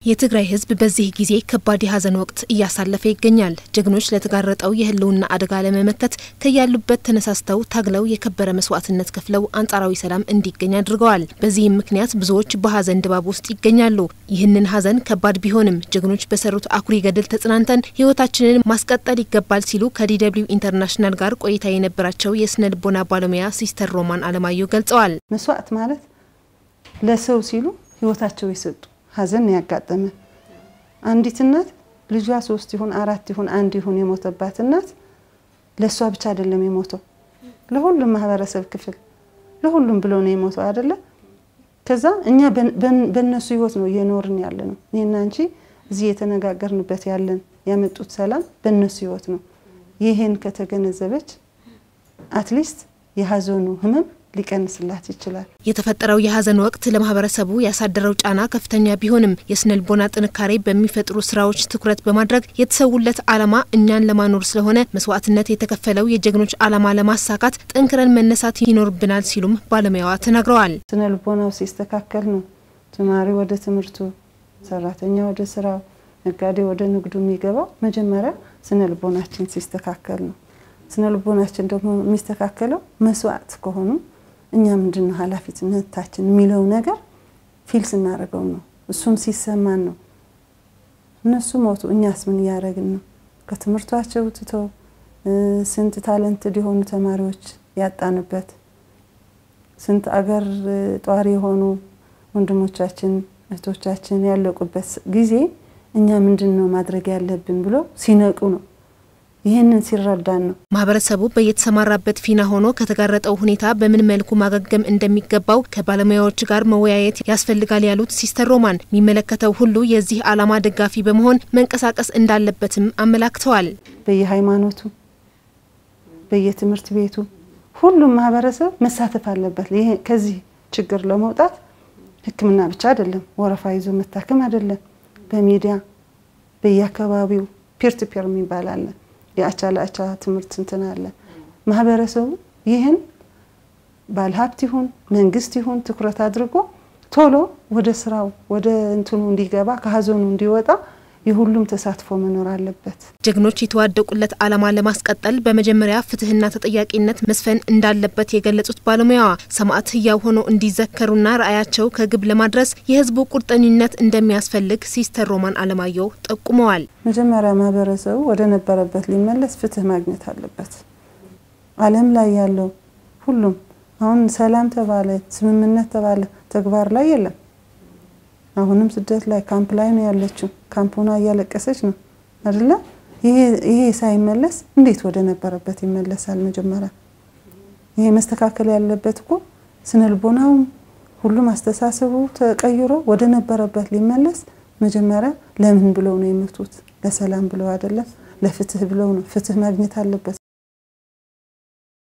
የትግራይ ሕዝብ በዚህ ጊዜ ከባድ የሀዘን ወቅት እያሳለፈ ይገኛል። ጀግኖች ለተጋረጠው የህልውና አደጋ ለመመከት ከያሉበት ተነሳስተው ታግለው የከበረ መስዋዕትነት ከፍለው አንጻራዊ ሰላም እንዲገኝ አድርገዋል። በዚህም ምክንያት ብዙዎች በሀዘን ድባብ ውስጥ ይገኛሉ። ይህንን ሀዘን ከባድ ቢሆንም ጀግኖች በሰሩት አኩሪ ገድል ተጽናንተን ህይወታችንን ማስቀጠል ይገባል ሲሉ ከዲደብሊው ኢንተርናሽናል ጋር ቆይታ የነበራቸው የስነ ልቦና ባለሙያ ሲስተር ሮማን አለማየሁ ገልጸዋል። መስዋዕት ማለት ለሰው ሲሉ ህይወታቸው የሰጡ ሀዘን ያጋጠመ አንዲት እናት ልጇ ሶስት ይሁን አራት ይሁን አንድ ይሁን የሞተባት እናት ለእሷ ብቻ አይደለም የሞተው፣ ለሁሉም ማህበረሰብ ክፍል ለሁሉም ብሎ ነው የሞተው አይደለ? ከዛ እኛ በእነሱ ህይወት ነው እየኖርን ያለ ነው። እኔና አንቺ እዚህ የተነጋገርንበት ያለን ያመጡት ሰላም በእነሱ ህይወት ነው። ይህን ከተገነዘበች አትሊስት የሀዘኑ ህመም ሊቀንስላት ይችላል። የተፈጠረው የሀዘን ወቅት ለማህበረሰቡ ያሳደረው ጫና ከፍተኛ ቢሆንም የስነልቦና ጥንካሬ በሚፈጥሩ ስራዎች ትኩረት በማድረግ የተሰውለት ዓላማ እኛን ለማኖር ስለሆነ መስዋዕትነት የተከፈለው የጀግኖች ዓላማ ለማሳካት ጠንክረን መነሳት ይኖርብናል ሲሉም ባለሙያዋ ተናግረዋል። ስነልቦናው ሲስተካከል ነው ተማሪ ወደ ትምህርቱ፣ ሰራተኛ ወደ ስራው፣ ነጋዴ ወደ ንግዱ የሚገባው መጀመሪያ ስነልቦናችን ሲስተካከል ነው። ስነልቦናችን ደግሞ የሚስተካከለው መስዋዕት ከሆኑ እኛ ምንድን ነው ኃላፊነታችን የሚለው ነገር ፊል ስናደርገው ነው። እሱም ሲሰማን ነው። እነሱ ሞቱ፣ እኛስ ምን እያደረግን ነው? ከትምህርቷቸው ትተው ስንት ታለንት የሆኑ ተማሪዎች ያጣንበት፣ ስንት አገር ጧሪ የሆኑ ወንድሞቻችን እህቶቻችን ያለቁበት ጊዜ እኛ ምንድን ነው ማድረግ ያለብን ብሎ ሲነቁ ነው ይህንን ሲረዳን ነው ማህበረሰቡ በየተሰማራበት ፊና ሆኖ ከተጋረጠው ሁኔታ በምን መልኩ ማገገም እንደሚገባው ከባለሙያዎች ጋር መወያየት ያስፈልጋል ያሉት ሲስተር ሮማን የሚመለከተው ሁሉ የዚህ ዓላማ ደጋፊ በመሆን መንቀሳቀስ እንዳለበትም አመላክተዋል። በየሃይማኖቱ፣ በየትምህርት ቤቱ ሁሉም ማህበረሰብ መሳተፍ አለበት። ይሄ ከዚህ ችግር ለመውጣት ሕክምና ብቻ አይደለም፣ ወረፋ ይዞ መታከም አይደለም። በሚዲያ በየአካባቢው ፒር ቱ ፒር የሚባል አለ የአቻ ለአቻ ትምህርት እንትን አለ። ማህበረሰቡ ይህን ባለሀብት ይሁን መንግስት ይሁን ትኩረት አድርጎ ቶሎ ወደ ስራው ወደ እንትኑ እንዲገባ ከሀዘኑ እንዲወጣ የሁሉም ተሳትፎ መኖር አለበት። ጀግኖች የተዋደቁለት ዓላማ ለማስቀጠል በመጀመሪያ ፍትህና ተጠያቂነት መስፈን እንዳለበት የገለጹት ባለሙያዋ ሰማዕት ህያው ሆኖ እንዲዘከሩና ራዕያቸው ከግብ ለማድረስ የህዝቡ ቁርጠኝነት እንደሚያስፈልግ ሲስተር ሮማን አለማየሁ ጠቁመዋል። መጀመሪያ ማህበረሰቡ ወደ ነበረበት ሊመለስ ፍትህ ማግኘት አለበት። ዓለም ላይ ያለው ሁሉም አሁን ሰላም ተባለ፣ ስምምነት ተባለ፣ ተግባር ላይ የለም። አሁንም ስደት ላይ ካምፕ ላይ ነው ያለችው። ካምፑና እያለቀሰች ነው አይደለ? ይሄ ሳይመለስ እንዴት ወደ ነበረበት ይመለሳል? መጀመሪያ ይሄ መስተካከል ያለበት እኮ ስነልቦናውም ሁሉም አስተሳሰቡ ተቀይሮ ወደ ነበረበት ሊመለስ መጀመሪያ ለምን ብለው ነው የመቱት? ለሰላም ብለው አይደለም፣ ለፍትህ ብለው ነው። ፍትህ ማግኘት አለበት።